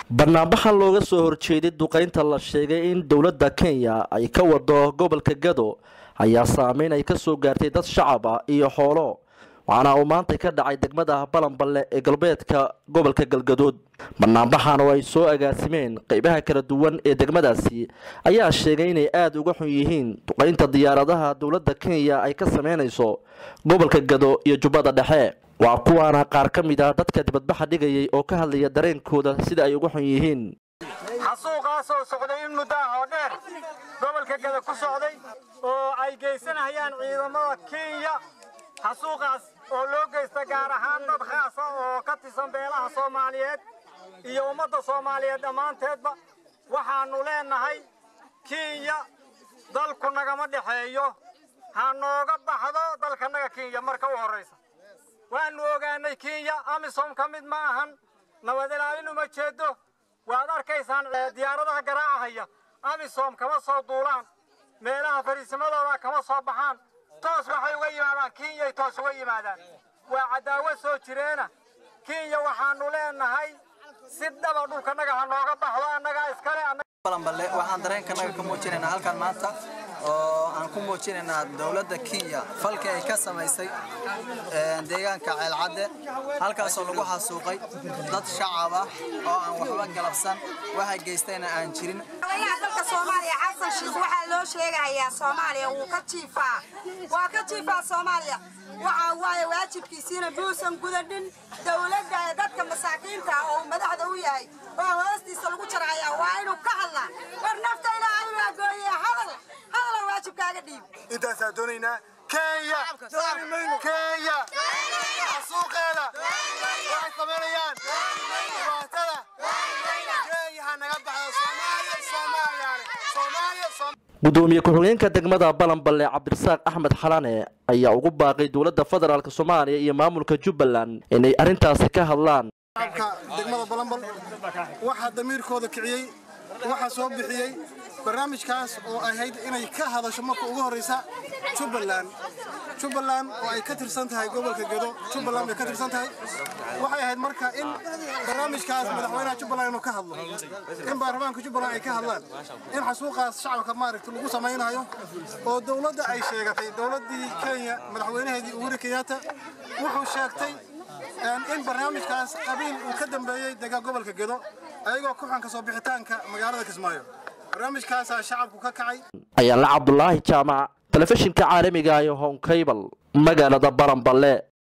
banaanbaxan looga soo horjeeday duqeynta la sheegay in dowladda kenya ay ka wado gobolka gado ayaa saameyn ay kasoo gaartay dad shacab ah iyo xoolo waxaana uu maanta ka dhacay degmada balanballe ee galbeedka gobolka galgadood banaanbaxan oo ay soo agaasimeen qeybaha kala duwan ee degmadaasi ayaa sheegay inay aada uga xun yihiin duqeynta diyaaradaha dowladda kenya ay ka sameynayso gobolka gado iyo jubbada dhexe waa kuwaana qaar ka mid ah dadka dibadbaxa dhigayay oo ka hadlaya dareenkooda sida ay uga xun yihiin xasuuqaasoo socday in muddaah oo dheer gobolka gada ku socday oo ay geysanayaan ciidamada kenya xasuuqaas oo loo geysta gaar ahaan dad khaasa oo ka tirsan beelaha soomaaliyeed iyo ummadda soomaaliyeed dhammaanteedba waxaannu leennahay kenya dalku nagama dhexeeyo ha nooga baxdo dalkanaga kenya marka u horraysa waannu ogaanay kenya amisom ka mid ma ahan nabad ilaalin uma jeedo waad arkaysaan diyaaradaha garaacahaya amisom kama soo duulaan meelaha fariisimadooda kama soo baxaan toos waxay uga yimaadaan kenyay toos uga yimaadaan waa cadaawo soo jireena kenya waxaannu leennahay si dhaba dhulkanaga ha nooga baxdo annagaa iskale balanballe waxaan dareenkanaga ka muujinaynaa halkan maanta oo aan ku muujinaynaa dowladda kenya falkii ay ka samaysay deegaanka ceelcadde halkaasoo lagu xasuuqay dad shacab ah oo aan waxba galabsan waxa geystayna aan jirin madaxweynaha dalka soomaaliya xasan shiikh waxaa loo sheegayaa soomaaliya wuu ka jiifaa waa ka jiifaa soomaaliya waxa waaye waajibkiisiina buusan gudadhin dowladda ee dadka masaakiinta ah oo madaxda u yahay oo hoostiisa lagu jaraya waa inuu ka hadlaa war nafta ilaahay waa gooye hadal hadala waajibkaaga dhiib intaasaa doonaynaa kenya kenya xasuuqeeda waxay samaynayaan dhibaatada kenya ha naga baxdo soomaaliya soomaaliyaane soomaaliya gudoomiye ku-xigeenka degmada balanballe cabdirasaaq axmed xalane ayaa ugu baaqay dowladda federaalk soomaaliya iyo maamulka jubbaland inay arrintaasi ka hadlaan degmada balanbal waxaa damiirkooda kiciyey waxaa soo bixiyey barnaamijkaas oo ahayd inay ka hadasho marka ugu horraysa jubbaland jubbaland oo ay ka tirsan tahay gobolka gedo jubbaland bay ka tirsan tahay waxay ahayd marka in barnaamijkaas madaxweynaha jubbaland inuu ka hadlo in baarlamaanka jubbaland ay ka hadlaan in xasuuqaas shacabka maaragta lagu samaynayo oo dowladda ay sheegatay dowladdii kenya madaxweynaheedii uhuru kenyatta wuxuu sheegtay in barnaamijkaas qabiil uu ka dambeeyey degaa gobolka gedo ayagoo ku xanka soo bixitaanka magaalada kismaayo barnaamijkaasaa shacabku ka kacay ayaanla cabdulaahi jaamac telefishinka caalamiga ee honkaybal magaalada balanballe